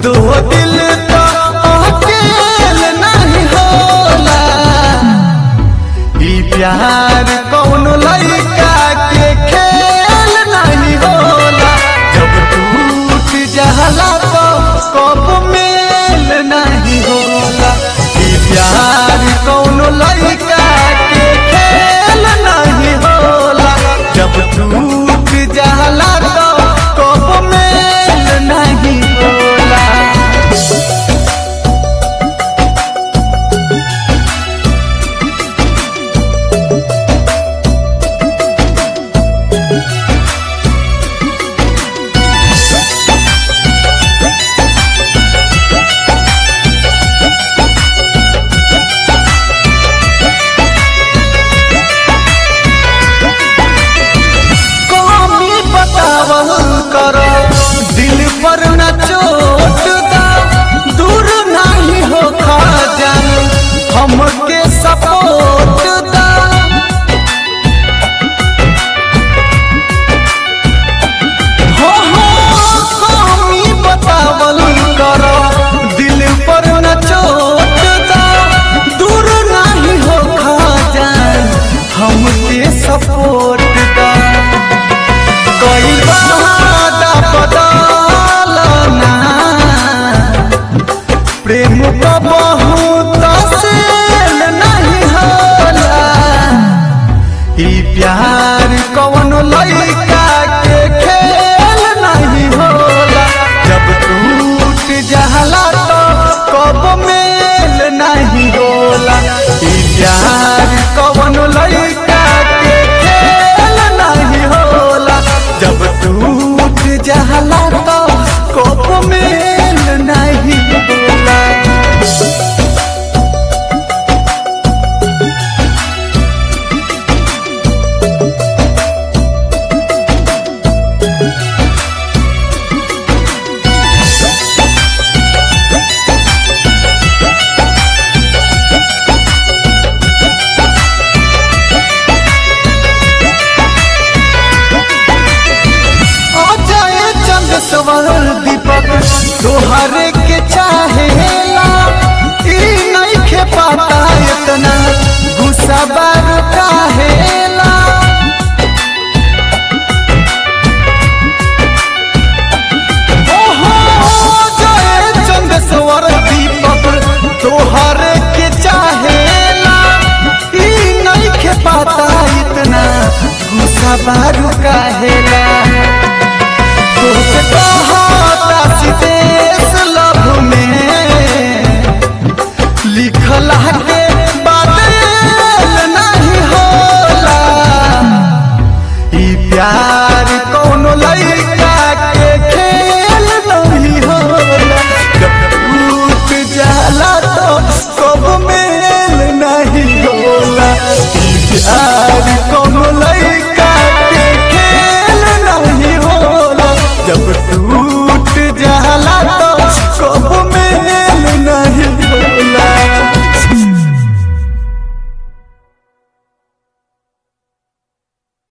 दो दिल तो अकेल नहीं होला ई प्यार कौन लड़का के खेल नहीं होला जब टूट जाला तो कब मेल नहीं होला ई प्यार कौन लड़का के खेल नहीं होला जब टूट जाला तो कब मेल नहीं होला कमी बतावल कर दिल पर न चोट दा दूर नहीं हो खा जान हमके सपोर्ट दा हो हो कमी बतावल कर दिल पर न चोट दा दूर नहीं हो खा जान हमके सपोर्ट दा कोई वादा बदलना प्रेम का बहुत सेल नहीं होला ई प्यार कौन लड़का के खेल नहीं होला जब टूट जाला तो कब मेल नहीं होला ई प्यार कौन लड़का के खेल नहीं होला जब टूट जाला तो कब मेल नहीं होला अजय चंद सवर दीपक तोहरे के चाहेला ई नहीं खे पाता इतना गुस्सा बार काहेला ओहो अजय चंद सवर दीपक तोहरे के चाहेला ई नहीं खे पाता इतना गुस्सा बार काहेला